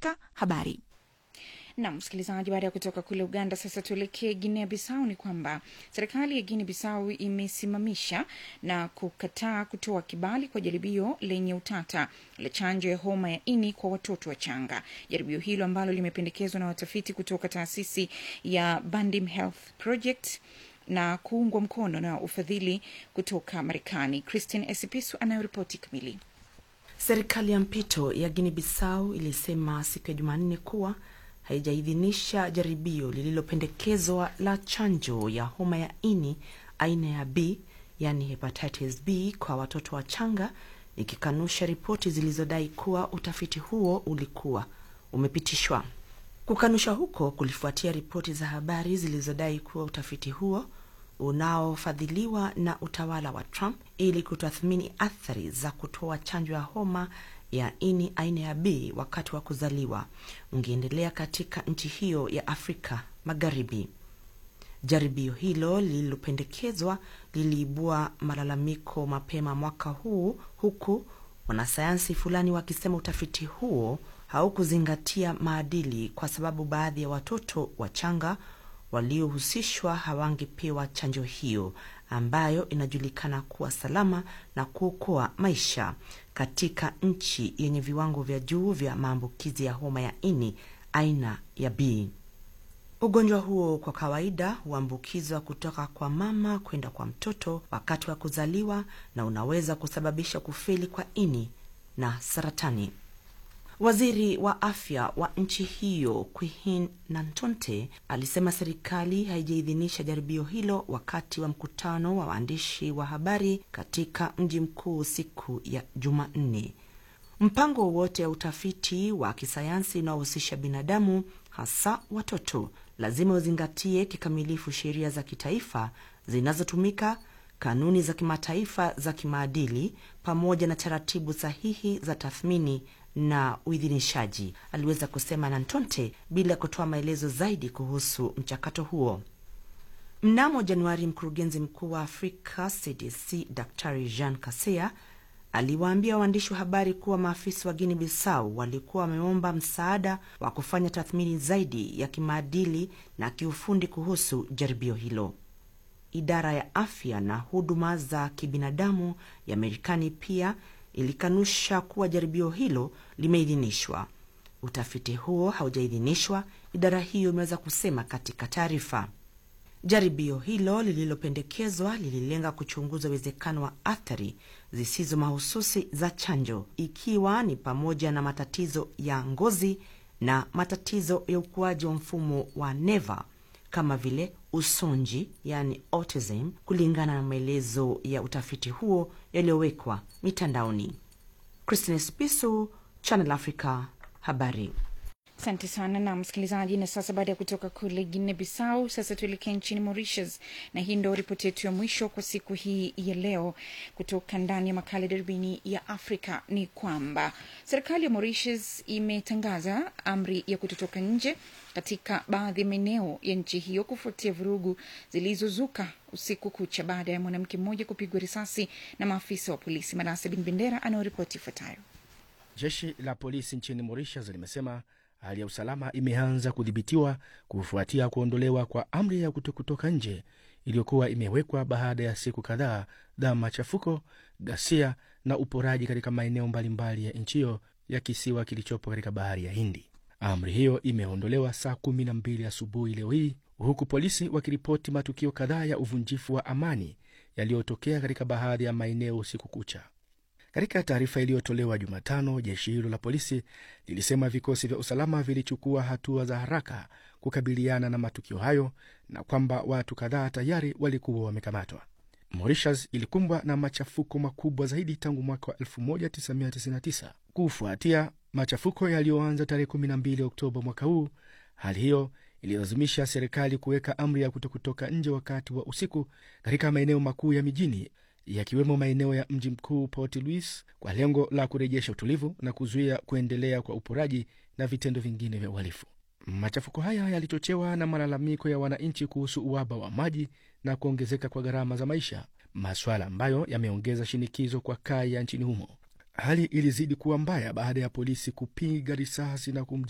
katika habari na msikilizaji, baada ya kutoka kule Uganda, sasa tuelekee Guinea Bissau. Ni kwamba serikali ya Guinea Bissau imesimamisha na kukataa kutoa kibali kwa jaribio lenye utata la chanjo ya homa ya ini kwa watoto wachanga. Jaribio hilo ambalo limependekezwa na watafiti kutoka taasisi ya Bandim Health Project na kuungwa mkono na ufadhili kutoka Marekani. Christine Esipisu anayoripoti kamili. Serikali ya mpito ya Guinea Bissau ilisema siku ya Jumanne kuwa haijaidhinisha jaribio lililopendekezwa la chanjo ya homa ya ini aina ya B yani hepatitis B kwa watoto wachanga, ikikanusha ripoti zilizodai kuwa utafiti huo ulikuwa umepitishwa. Kukanusha huko kulifuatia ripoti za habari zilizodai kuwa utafiti huo unaofadhiliwa na utawala wa Trump ili kutathmini athari za kutoa chanjo ya homa ya ini aina ya B wakati wa kuzaliwa ungeendelea katika nchi hiyo ya Afrika Magharibi. Jaribio hilo lililopendekezwa liliibua malalamiko mapema mwaka huu, huku wanasayansi fulani wakisema utafiti huo haukuzingatia maadili kwa sababu baadhi ya watoto wachanga waliohusishwa hawangepewa chanjo hiyo ambayo inajulikana kuwa salama na kuokoa maisha katika nchi yenye viwango vya juu vya maambukizi ya homa ya ini aina ya B. Ugonjwa huo kwa kawaida huambukizwa kutoka kwa mama kwenda kwa mtoto wakati wa kuzaliwa na unaweza kusababisha kufeli kwa ini na saratani. Waziri wa afya wa nchi hiyo Queen Nantonte alisema serikali haijaidhinisha jaribio hilo wakati wa mkutano wa waandishi wa habari katika mji mkuu siku ya Jumanne. Mpango wowote wa utafiti wa kisayansi unaohusisha binadamu, hasa watoto, lazima uzingatie kikamilifu sheria za kitaifa zinazotumika, kanuni za kimataifa za kimaadili, pamoja na taratibu sahihi za tathmini na uidhinishaji, aliweza kusema Nantonte bila kutoa maelezo zaidi kuhusu mchakato huo. Mnamo Januari, mkurugenzi mkuu wa Afrika CDC Daktari Jean Kaseya aliwaambia waandishi wa habari kuwa maafisa wa Guinea Bissau walikuwa wameomba msaada wa kufanya tathmini zaidi ya kimaadili na kiufundi kuhusu jaribio hilo. Idara ya afya na huduma za kibinadamu ya Marekani pia ilikanusha kuwa jaribio hilo limeidhinishwa. Utafiti huo haujaidhinishwa, idara hiyo imeweza kusema katika taarifa. Jaribio hilo lililopendekezwa lililenga kuchunguza uwezekano wa athari zisizo mahususi za chanjo, ikiwa ni pamoja na matatizo ya ngozi na matatizo ya ukuaji wa mfumo wa neva kama vile usonji, yani autism, kulingana na maelezo ya utafiti huo yaliyowekwa mitandaoni. Christine Spisu, Channel Africa, habari. Asante sana na msikilizaji. Na sasa baada ya kutoka kule Guinea Bissau, sasa tuelekee nchini Mauritius, na hii ndo ripoti yetu ya mwisho kwa siku hii ya leo kutoka ndani ya makala darubini ya Afrika. Ni kwamba serikali ya Mauritius imetangaza amri ya kutotoka nje katika baadhi ya maeneo ya nchi hiyo kufuatia vurugu zilizozuka usiku kucha baada ya mwanamke mmoja kupigwa risasi na maafisa wa polisi. Manase Bin Bendera anayoripoti ifuatayo. Jeshi la polisi nchini Mauritius limesema hali ya usalama imeanza kudhibitiwa kufuatia kuondolewa kwa amri ya kutokutoka nje iliyokuwa imewekwa baada ya siku kadhaa za machafuko, ghasia na uporaji katika maeneo mbalimbali ya nchi hiyo ya kisiwa kilichopo katika bahari ya Hindi. Amri hiyo imeondolewa saa kumi na mbili asubuhi leo hii, huku polisi wakiripoti matukio kadhaa ya uvunjifu wa amani yaliyotokea katika baadhi ya maeneo usiku kucha. Katika taarifa iliyotolewa Jumatano, jeshi hilo la polisi lilisema vikosi vya usalama vilichukua hatua za haraka kukabiliana na matukio hayo na kwamba watu kadhaa tayari walikuwa wamekamatwa. Mauritius ilikumbwa na machafuko makubwa zaidi tangu mwaka wa 1999 kufuatia machafuko yaliyoanza tarehe 12 Oktoba mwaka huu. Hali hiyo ililazimisha serikali kuweka amri ya kutokutoka nje wakati wa usiku katika maeneo makuu ya mijini yakiwemo maeneo ya mji mkuu Port Louis kwa lengo la kurejesha utulivu na kuzuia kuendelea kwa uporaji na vitendo vingine vya uhalifu. Machafuko haya yalichochewa na malalamiko ya wananchi kuhusu uhaba wa maji na kuongezeka kwa gharama za maisha, maswala ambayo yameongeza shinikizo kwa kaya nchini humo. Hali ilizidi kuwa mbaya baada ya polisi kupiga risasi na kumj